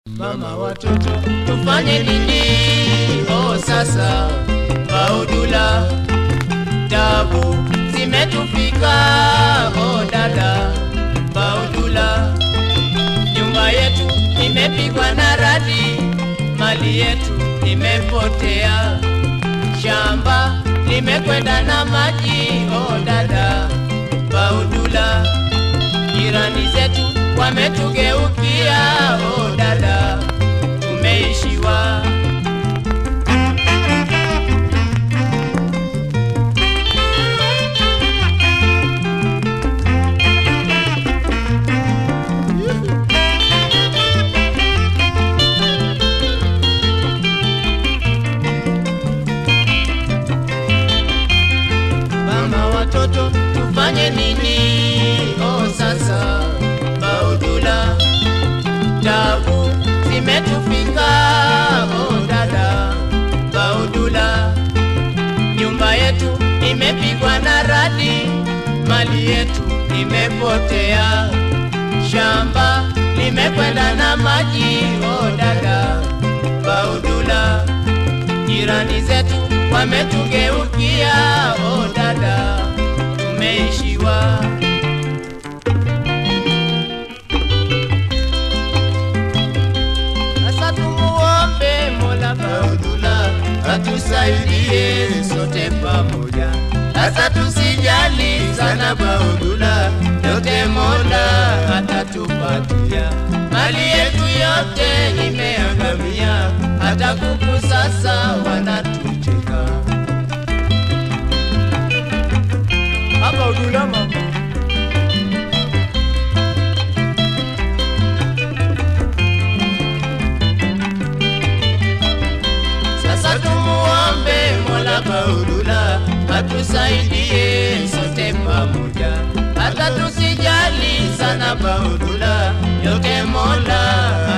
Mama watoto tufanye nini? Oh, sasa Baudula, tabu zimetufika. Oh dada Baudula, nyumba yetu imepigwa na radi, mali yetu imepotea, shamba limekwenda na maji. Oh dada Baudula, jirani zetu wametugeukia. Oh dada, tumeishiwa. Mama watoto tufanye nini? Oh sasa Baudula, tabu zimetufika. Oh dada Baudula, nyumba yetu imepigwa na radi, mali yetu imepotea, shamba limekwenda na maji. Oh dada Baudula, jirani zetu wametugeukia. Oh dada, tumeishiwa. Sasa tumuombe Mola Baudula atusaidie sote pamoja. Sasa tusijali sana Baudula, yote Mola atatupatia. Mali yetu yote imeangamia, hata kuku sasa wanatucheka. Hapa Udula mama. Sasa tumuombe Mola Baudula atusaidie sote pamoja, hata tusijali sana Baudula, yote Mola